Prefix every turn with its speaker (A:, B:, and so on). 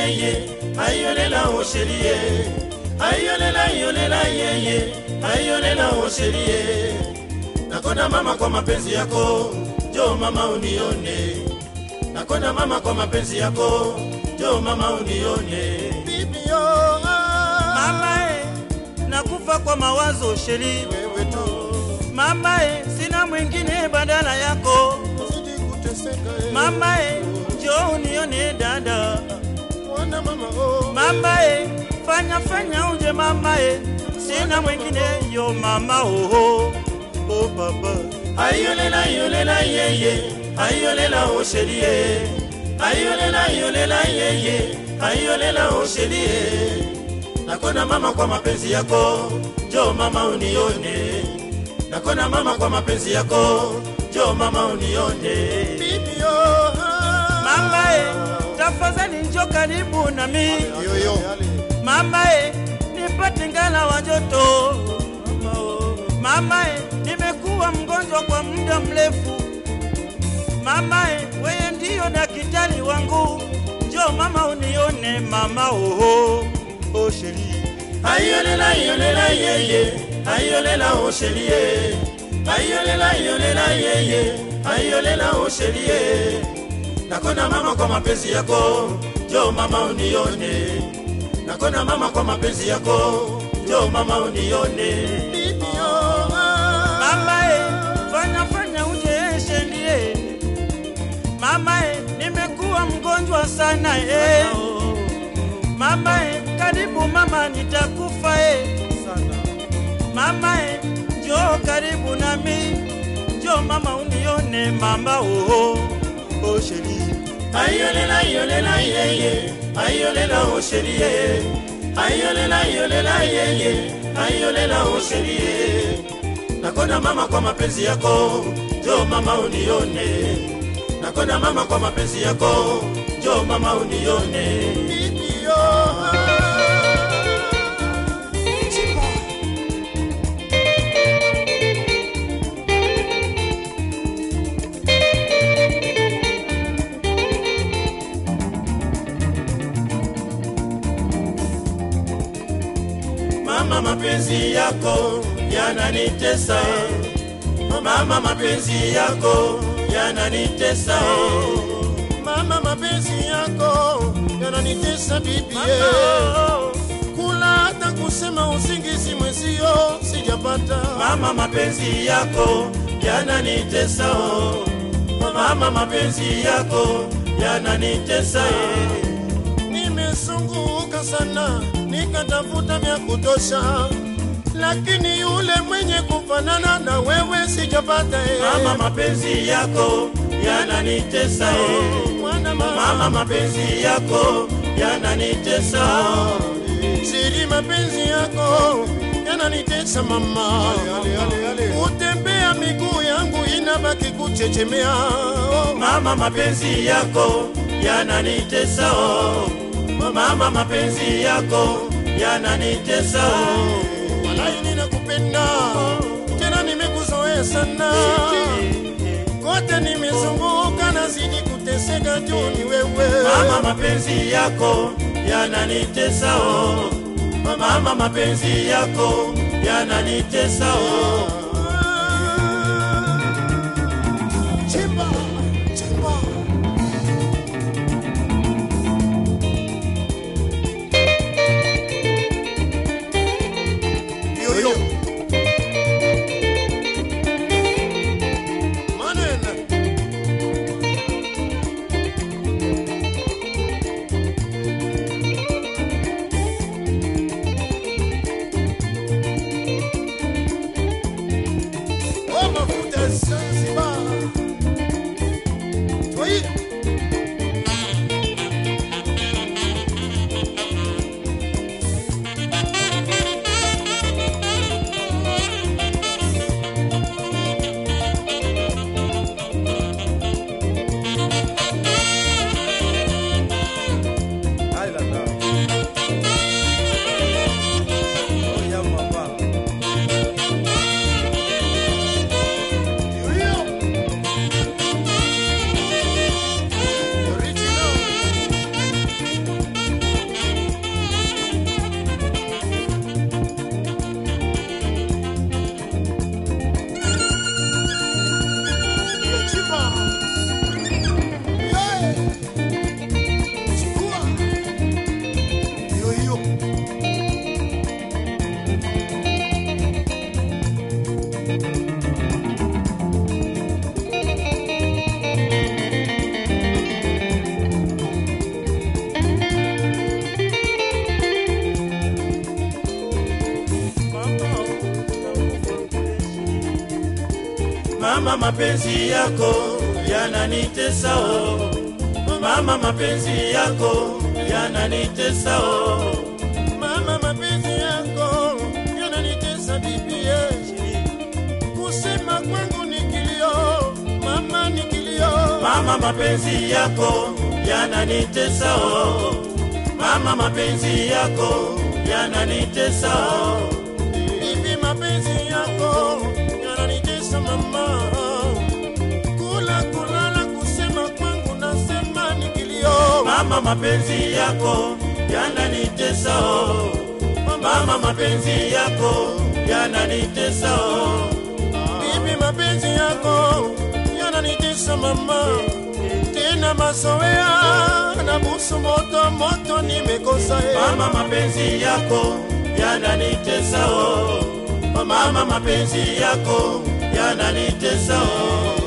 A: yeye ayolela osherie ayolela yolela yeye ayolela osherie nakonda mama kwa mapenzi yako jo mama unione nakonda mama kwa mapenzi yako jo mama unione
B: Bibi yo, ah,
C: mama e, nakufa kwa mawazo sheri
B: wewe tu
C: mama e, sina mwingine badala yako
B: zidi kuteseka eh.
C: mama e, njoo unione dada
B: Mwana mama oh,
C: mama e, fanya fanya uje mama e, sina mwingine yo mama oho oh papa
A: ayolela yolela yeye ayolela osherie ayolela yolela yeye ayolela osherie nakona mama kwa mapenzi yako jo mama unione nakona mama kwa mapenzi yako jo mama unione
B: bibi yo, ah,
C: mama e, tafadhali njo karibu nami
B: yo yo,
C: mama e, nipate ngala wa joto mama e, nimekuwa mgonjwa kwa muda mrefu mama e, weye ndiyo daktari wangu njo mama unione mama oho oh sheri
A: ayolela yolela yeye ayolela osherie ayolela yolela yeye ayolela osherie nakona mama kwa mapenzi yako jo mama unione nakona mama kwa mapenzi yako jo mama unione
B: bibi yo, ah,
C: mama e, fanya fanya uje shendie mama e, nimekuwa mgonjwa sana e. mama e, karibu mama nitakufa e. mama e, njoo karibu nami njoo mama unione mama oho oh sheri
A: ayolela yolela yeye ayolela osherie ayolela yolela yeye ayolela osherie nakona mama kwa mapenzi yako jo mama unione nakona mama kwa mapenzi yako jo mama unione
B: bibi yo, ah,
A: mama mapenzi yako yananitesa mama mapenzi yako yananitesa
B: mama mapenzi yako yananitesa bibi
C: mama
B: ye.
C: oh.
B: kula hata kusema usingizi mwezio sijapata
A: mama mapenzi yako yananitesa oh. mama mapenzi yako yananitesa eh.
B: nimezunguka sana nikatafuta vya kutosha lakini yule mwenye kufanana na wewe sijapata eh.
A: mama mapenzi yako yananitesa eh.
B: Mwana mama,
A: mama mapenzi yako yananitesa oh.
B: siri mapenzi yako yananitesa mama kutembea miguu yangu inabaki kuchechemea oh.
A: mama mapenzi yako yananitesa oh. mama mapenzi yako yananitesa oh.
B: walai ninakupenda tena nimekuzoea sana kote nimezunguka nazidi kuteseka juu ni wewe
A: mama mapenzi yako yananitesa oh. mama mapenzi yako yananitesa oh.
B: Chimba, chimba. Yo, yo. Manene.
A: mama mapenzi yako yananitesa oh. mama mapenzi yako yananitesa oh.
B: mama mapenzi yako yananitesa bibie kusema kwangu ni kilio mama ni kilio
A: mama mapenzi yako yananitesa oh. mama mapenzi yako yananitesa oh.
B: bibi mapenzi yako yananitesa mama kula kulala kusema kwangu nasema ni kilio
A: mama mapenzi yako yananitesa oh. mama mapenzi yako yananitesa oh.
B: bibi mapenzi yako yananitesa mama tena mazoea na busu moto moto nimekosa e
A: mama mapenzi yako yananitesa oh. mama mapenzi yako yananitesa oh.